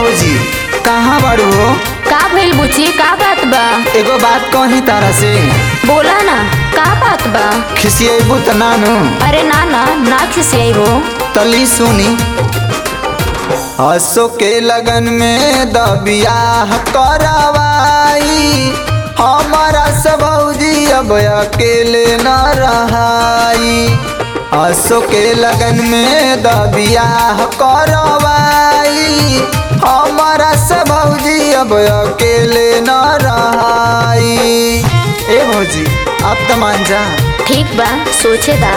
भौजी कहाँ बाड़ू हो का भइल बुची का बात बा एगो बात कही तारा से बोला ना का बात बा खिसियबू त नानू अरे ना ना ना खिसियाई हो तली सुनी हसो के लगन में द बियाह करवाई हमारा सब भौजी अब अकेले न रहाई हसो के लगन में द बियाह करवाई हमारा सब भौजी अब अकेले न रहाई ए भौजी अब तो मान जा ठीक बा सोचे दा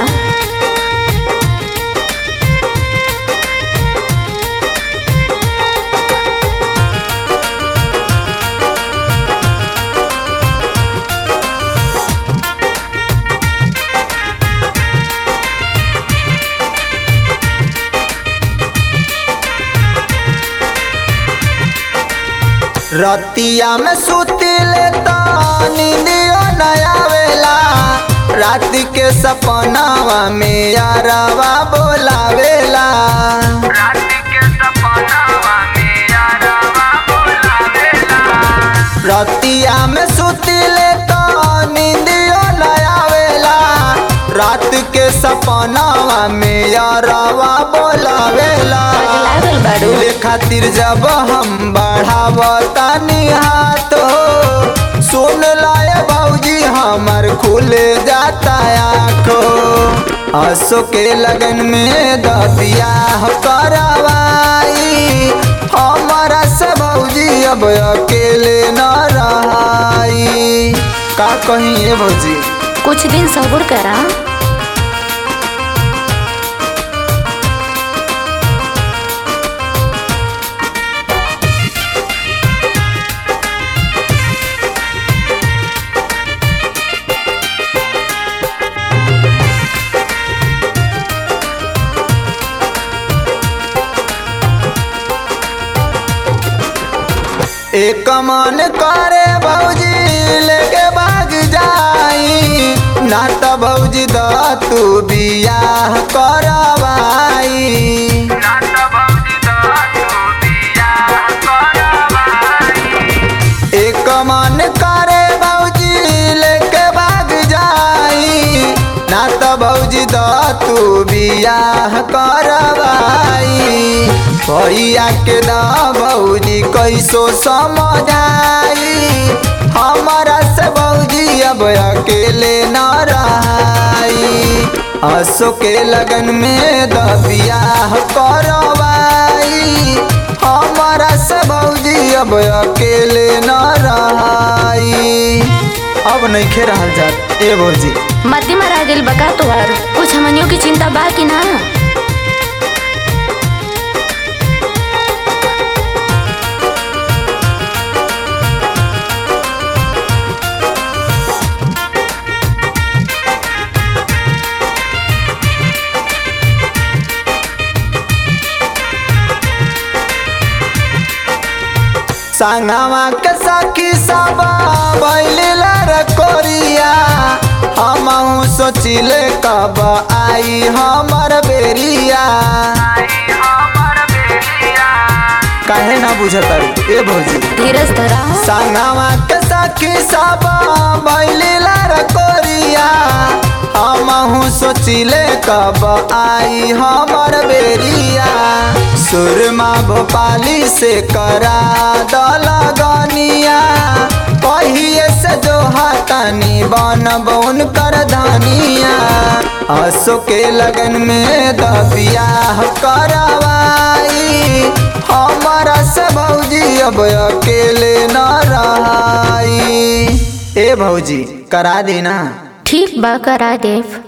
रतिया में सुतिले त नींदियो न आवेला रात के सपनावा में यारवा बोलावेला रतिया में सुतिले त नींदियो न आवेला रात के सपनावा में यारवा बोलावेला लागल बाड़ू मिले खातिर जब हम बढ़ावतानी हाथ हो सुन लाए भौजी हमर खुले जाता आँखो हसो के लगन में दबिया करवाई हमारा से भौजी अब अकेले न रहाई का कहीं ये भौजी कुछ दिन सब्र करा एक मन करे भौजी लेके भाग जाई ना त भौजी द तू बियाह करवाई एक मन करे भौजी लेके भाग जाई ना त भौजी द तू बियाह करवाई भैया के द भौजी कैसो समझाई हमारा से भौजी अब अकेले न रहाई हसो के लगन में द बियाह करवाई हमारा से भौजी अब अकेले न रहाई अब नहीं खे रहल जात ए भौजी मती मरा गेल बका तोहार कुछ हमनियों की चिंता बा कि ना संगवा के सखी सब बैलिला रकोरिया हमहू सोचिले कब आई हमर बेरिया काहे ना बुझत ए भौजी धीरज धरा संगवा के सखी सब बैलिला रकोरिया हमहू सोचिले कब आई हमर बेरिया सुरमा भोपाली से करा दलगनिया कहिए से जो हाथानी बन बन कर धनिया हसो के लगन में दबिया करवाई हमारा से भौजी अब अकेले न रहाई ए भौजी करा देना ठीक बा करा देव